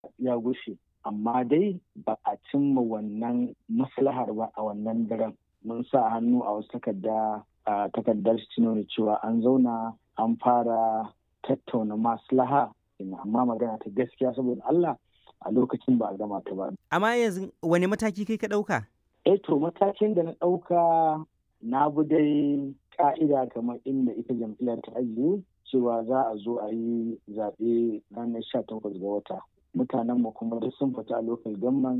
ya gushe amma dai ba a cimma wannan maslahar ba a wannan daren mun sa hannu a wasu takarda a takardar nuna cewa an zauna an fara tattauna maslaha amma magana ta gaskiya saboda Allah a lokacin ba a gama ta ba. Amma yanzu wani mataki kai ka ɗauka? Eh to matakin da na ɗauka na bi dai ka'ida kamar inda ita jam'iyyar ta ajiye cewa za a zo a yi zaɓe ranar sha takwas ga wata. Mutanenmu kuma duk sun fita a lokal gamman